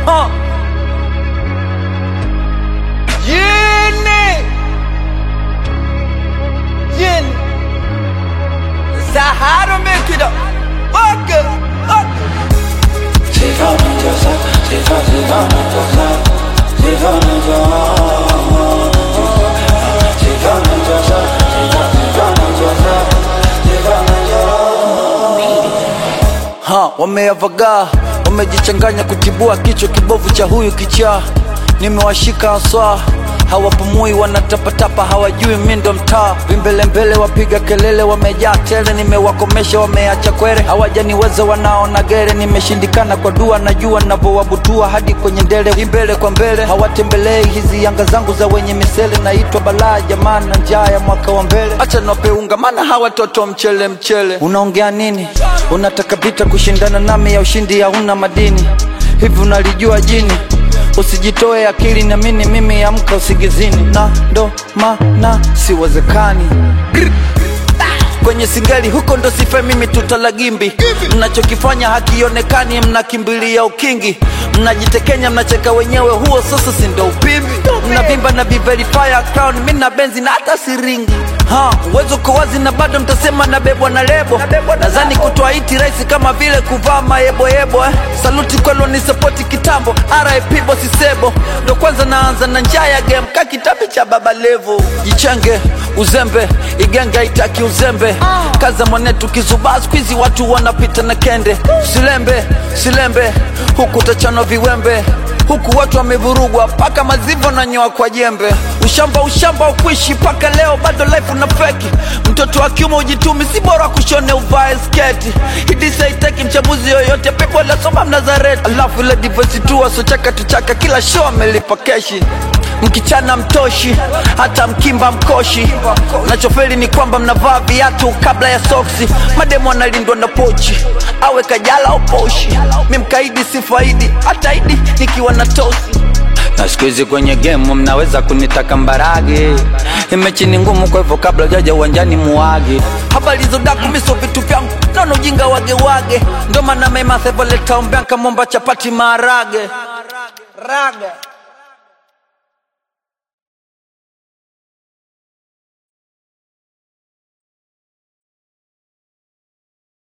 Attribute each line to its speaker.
Speaker 1: Huh. Yeni. Yeni. Sahara make it up. Okay. Okay. Ha, wameavagaa wamejichanganya kutibua kichwa kibovu cha huyu kichaa. Nimewashika haswa hawapumui, wanatapatapa, hawajui mi ndo mtaa. Vimbelembele wapiga kelele, wamejaa tele, nimewakomesha wameacha kwere, hawajaniweza wanaona gere. Nimeshindikana kwa dua, najua navyowabutua hadi kwenye ndele, imbele kwa mbele hawatembelei hizi yanga zangu za wenye misele. Naitwa balaa jamaa na njaa ya mwaka wa mbele, acha napeunga, maana hawa toto mchele mchele. Unaongea nini? Unataka vita kushindana nami, ya ushindi hauna madini. Hivi unalijua jini? Usijitoe akili na mini, mimi amka usigizini, na ndo maana siwezekani kwenye singali huko ndo sife mimi tutalagimbi mnachokifanya hakionekani mnakimbilia ukingi mnajitekenya mnacheka wenyewe huo sasa si ndo upimbi mnavimba na biverifya crown mi na benzi na hata siringi ha uwezo uko wazi na bado mtasema nabebwa na lebo nadhani kutoa iti rahisi kama vile kuvaa mayeboyebo eh. saluti kwelo ni sapoti kitambo rip bosisebo ndo kwanza naanza na njaa ya game ka kitabu cha baba levo jichenge uzembe igenge itaki uzembe kaza mwanetu kizubaa skwizi watu wanapita na kende silembe silembe huku tachanwa viwembe huku watu wamevurugwa mpaka mazivo na nyoa kwa jembe ushamba ushamba ukuishi mpaka leo bado life una feki mtoto wa kiume ujitumi si bora kushone uvae sketi hidisaiteki mchambuzi yoyote pepo lasoma mnazareti alafu ile divosi tu wasochaka tuchaka kila show amelipa keshi mkichana mtoshi hata mkimba mkoshi nachofeli ni kwamba mnavaa viatu kabla ya soksi mademu analindwa na pochi awe kajala au poshi mi mkaidi si faidi hata idi nikiwa na tosi na siku hizi kwenye gemu mnaweza kunitaka mbarage imechi ni ngumu kwa hivyo kabla jaja uwanjani muage habari zodaku miso vitu vyangu naona ujinga wage wage ndo maana mema sevoleta ombeanka momba chapati maharage raga